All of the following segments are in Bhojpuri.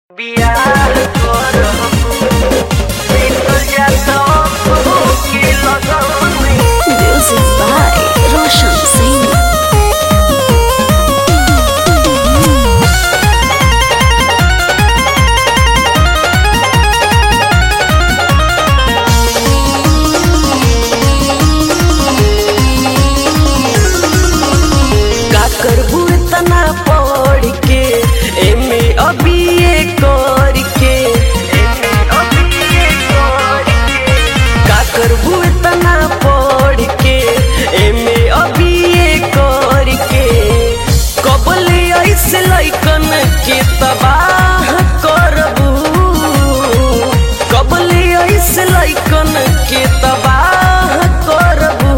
बियाह करबू बितल जाता के लगन Music by Roshan Singh. का करबू इतना पढ़ के एमे अभी ये कर के एमे अभी ये कर के का करबू इतना पढ़ के एमे अभी ये कर के कबले ऐसे लइकन के तबाह करबू कबले ऐसे लइकन के तबाह करबू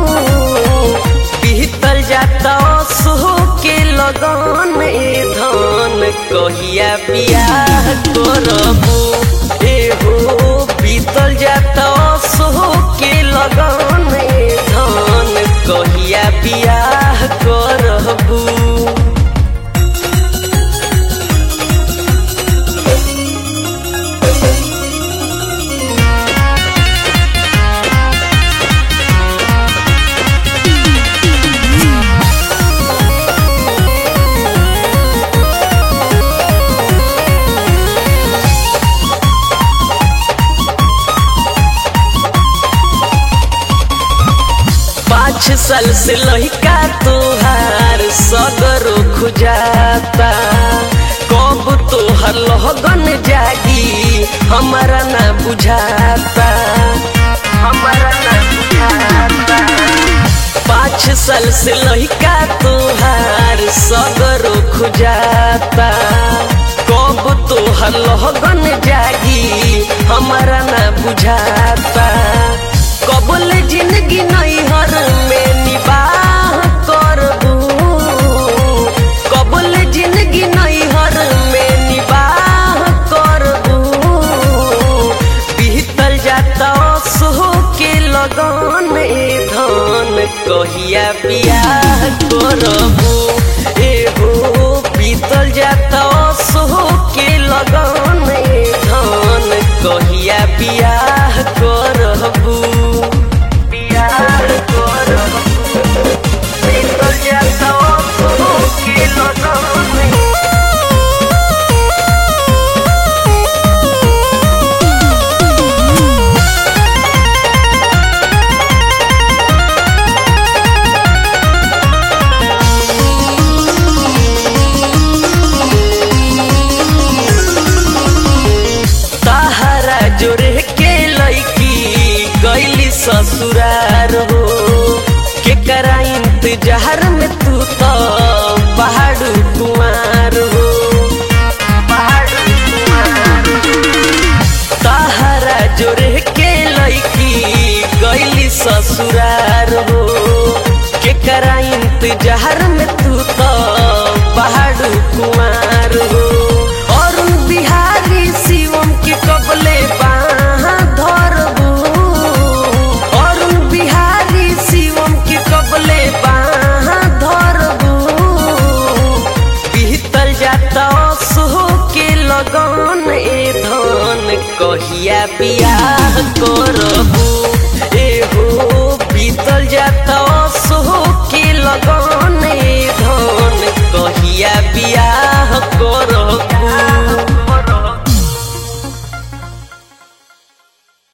बीतल जाता सोह के लगन ए धन कहिया बियाह करबू ए हो बीतल जाता सोह के लगन ए धन कहिया बियाह करबू पाँच साल से लहिका तोहार सगरो खुजाता कब तोहर लहगन जागी हमारा ना बुझाता हमारा ना बुझाता पाँच साल से लहिका तोहार सगरो खुजाता कब तोहर लहगन जागी हमारा ना बुझाता कबल जिंदगी नैहर में निबाह करबू कबल जिंदगी नैहर में निबाह करबू बीतल जाता सोह के लगन ए धन कहिया बियाह करबू ए हो बीतल जाता सोह के लगन ए धन कहिया बियाह करबू बियाह करबू बीतल जाता सोह के लगन ताहरा जोरे के लैकी गैली ससुरार हो के करा इंतजार में तू तो पहाड़ू कुमार हो पहाड़ू कुमार ताहरा जोरे के लैकी गैली ससुरार हो के करा इंतजार में तू तो पहाड़ू कुमार हो अरुण बिहारी शिवम के कबले बाहाँ धरबू अरुण बिहारी शिवम के कबले बाहाँ धरबू बीतल जाता सोह के लगन ए धन कहिया बियाह करबू ए हो बीतल जाता सोह के लगन ए धन कहिया बियाह करबू